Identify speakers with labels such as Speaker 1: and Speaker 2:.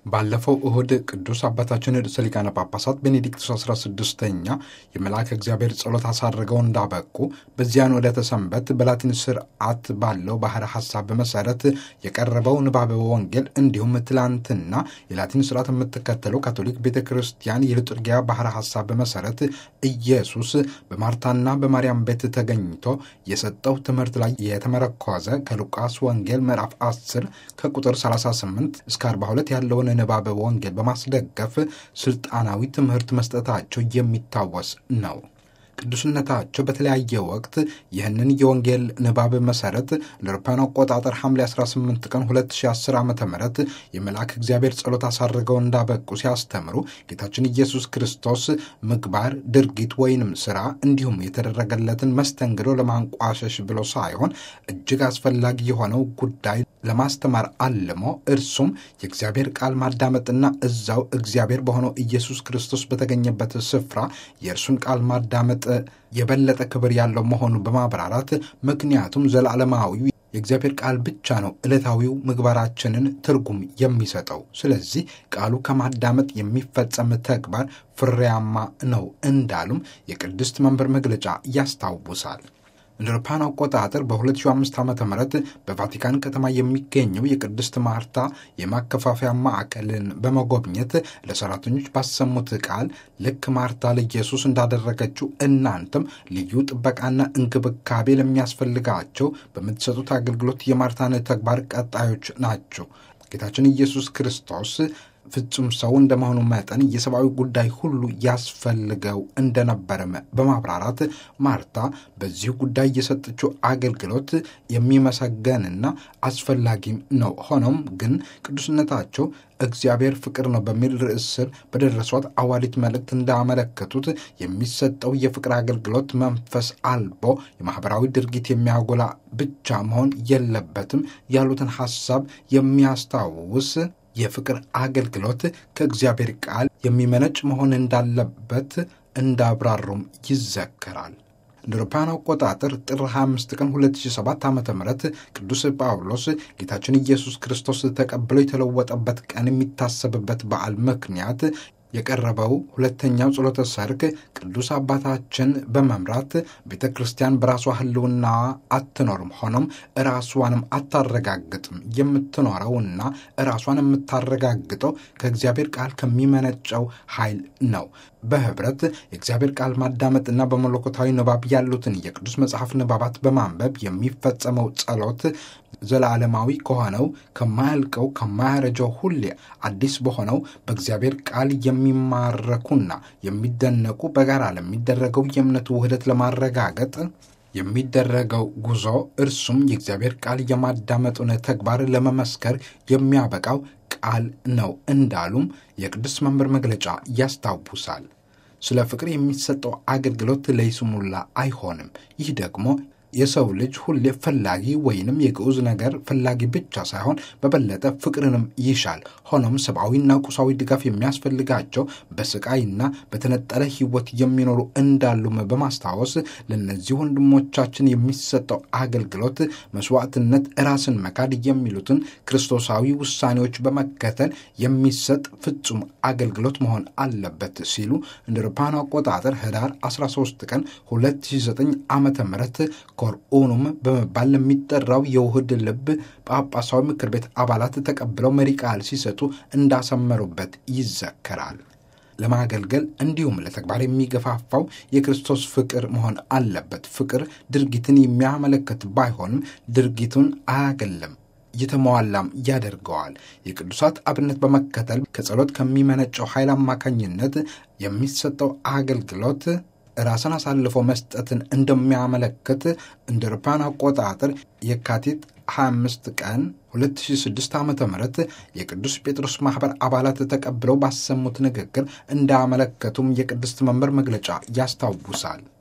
Speaker 1: ባለፈው እሁድ ቅዱስ አባታችን ርዕሰ ሊቃነ ጳጳሳት ቤኔዲክቱስ 16ኛ የመልአከ እግዚአብሔር ጸሎት አሳርገው እንዳበቁ በዚያን ዕለተ ሰንበት በላቲን ስርዓት ባለው ባሕረ ሐሳብ መሠረት የቀረበው ንባበ ወንጌል እንዲሁም ትላንትና የላቲን ስርዓት የምትከተለው ካቶሊክ ቤተ ክርስቲያን የልጡርጊያ ባሕረ ሐሳብ መሠረት ኢየሱስ በማርታና በማርያም ቤት ተገኝቶ የሰጠው ትምህርት ላይ የተመረኮዘ ከሉቃስ ወንጌል ምዕራፍ 10 ከቁጥር 38 እስከ 42 ያለውን ንባበ ወንጌል በማስደገፍ ስልጣናዊ ትምህርት መስጠታቸው የሚታወስ ነው። ቅዱስነታቸው በተለያየ ወቅት ይህንን የወንጌል ንባብ መሰረት ለአውሮፓውያን አቆጣጠር ሐምሌ 18 ቀን 2010 ዓ ም የመልአክ እግዚአብሔር ጸሎት አሳርገው እንዳበቁ ሲያስተምሩ ጌታችን ኢየሱስ ክርስቶስ ምግባር፣ ድርጊት ወይንም ስራ እንዲሁም የተደረገለትን መስተንግዶ ለማንቋሸሽ ብሎ ሳይሆን እጅግ አስፈላጊ የሆነው ጉዳይ ለማስተማር አልሞ እርሱም የእግዚአብሔር ቃል ማዳመጥና እዛው እግዚአብሔር በሆነው ኢየሱስ ክርስቶስ በተገኘበት ስፍራ የእርሱን ቃል ማዳመጥ የበለጠ ክብር ያለው መሆኑን በማብራራት ምክንያቱም ዘላለማዊው የእግዚአብሔር ቃል ብቻ ነው ዕለታዊው ምግባራችንን ትርጉም የሚሰጠው። ስለዚህ ቃሉ ከማዳመጥ የሚፈጸም ተግባር ፍሬያማ ነው እንዳሉም የቅድስት መንበር መግለጫ ያስታውሳል። እንደ አውሮፓውያን አቆጣጠር በ2005 ዓ ም በቫቲካን ከተማ የሚገኘው የቅድስት ማርታ የማከፋፈያ ማዕከልን በመጎብኘት ለሰራተኞች ባሰሙት ቃል ልክ ማርታ ለኢየሱስ እንዳደረገችው እናንተም ልዩ ጥበቃና እንክብካቤ ለሚያስፈልጋቸው በምትሰጡት አገልግሎት የማርታን ተግባር ቀጣዮች ናቸው። ጌታችን ኢየሱስ ክርስቶስ ፍጹም ሰው እንደመሆኑ መጠን የሰብአዊ ጉዳይ ሁሉ ያስፈልገው እንደነበረም በማብራራት ማርታ በዚህ ጉዳይ የሰጠችው አገልግሎት የሚመሰገንና አስፈላጊም ነው። ሆኖም ግን ቅዱስነታቸው እግዚአብሔር ፍቅር ነው በሚል ርዕስ ስር በደረሷት አዋሊት መልእክት እንዳመለከቱት የሚሰጠው የፍቅር አገልግሎት መንፈስ አልቦ የማኅበራዊ ድርጊት የሚያጎላ ብቻ መሆን የለበትም ያሉትን ሐሳብ የሚያስታውስ የፍቅር አገልግሎት ከእግዚአብሔር ቃል የሚመነጭ መሆን እንዳለበት እንዳብራሩም ይዘከራል። እንደ አውሮፓውያን አቆጣጠር ጥር 25 ቀን 2007 ዓ ም ቅዱስ ጳውሎስ ጌታችን ኢየሱስ ክርስቶስ ተቀብሎ የተለወጠበት ቀን የሚታሰብበት በዓል ምክንያት የቀረበው ሁለተኛው ጸሎተ ሰርክ ቅዱስ አባታችን በመምራት ቤተ ክርስቲያን በራሷ ሕልውና አትኖርም፣ ሆኖም ራሷንም አታረጋግጥም። የምትኖረውና ራሷን የምታረጋግጠው ከእግዚአብሔር ቃል ከሚመነጨው ኃይል ነው። በህብረት የእግዚአብሔር ቃል ማዳመጥና በመለኮታዊ ንባብ ያሉትን የቅዱስ መጽሐፍ ንባባት በማንበብ የሚፈጸመው ጸሎት ዘላለማዊ ከሆነው ከማያልቀው ከማያረጀው ሁሌ አዲስ በሆነው በእግዚአብሔር ቃል የሚማረኩና የሚደነቁ በጋራ ለሚደረገው የእምነት ውህደት ለማረጋገጥ የሚደረገው ጉዞ እርሱም የእግዚአብሔር ቃል የማዳመጡን ተግባር ለመመስከር የሚያበቃው ቃል ነው እንዳሉም የቅዱስ መንበር መግለጫ ያስታውሳል። ስለ ፍቅር የሚሰጠው አገልግሎት ለይስሙላ አይሆንም። ይህ ደግሞ የሰው ልጅ ሁሌ ፈላጊ ወይንም የግዑዝ ነገር ፈላጊ ብቻ ሳይሆን በበለጠ ፍቅርንም ይሻል። ሆኖም ሰብአዊና ቁሳዊ ድጋፍ የሚያስፈልጋቸው በስቃይና በተነጠለ ሕይወት የሚኖሩ እንዳሉም በማስታወስ ለእነዚህ ወንድሞቻችን የሚሰጠው አገልግሎት መስዋዕትነት፣ ራስን መካድ የሚሉትን ክርስቶሳዊ ውሳኔዎች በመከተል የሚሰጥ ፍጹም አገልግሎት መሆን አለበት ሲሉ እንደ አውሮፓውያን አቆጣጠር ህዳር 13 ቀን 2009 ዓ ም ኮርኡኑም በመባል ለሚጠራው የውህድ ልብ ጳጳሳዊ ምክር ቤት አባላት ተቀብለው መሪ ቃል ሲሰጡ እንዳሰመሩበት ይዘከራል። ለማገልገል እንዲሁም ለተግባር የሚገፋፋው የክርስቶስ ፍቅር መሆን አለበት። ፍቅር ድርጊትን የሚያመለክት ባይሆንም ድርጊቱን አያገለም የተሟላም ያደርገዋል። የቅዱሳት አብነት በመከተል ከጸሎት ከሚመነጨው ኃይል አማካኝነት የሚሰጠው አገልግሎት ራስን አሳልፎ መስጠትን እንደሚያመለክት እንደ አውሮፓውያን አቆጣጠር የካቲት 25 ቀን 2006 ዓ ም የቅዱስ ጴጥሮስ ማኅበር አባላት ተቀብለው ባሰሙት ንግግር እንዳመለከቱም የቅድስት መንበር መግለጫ ያስታውሳል።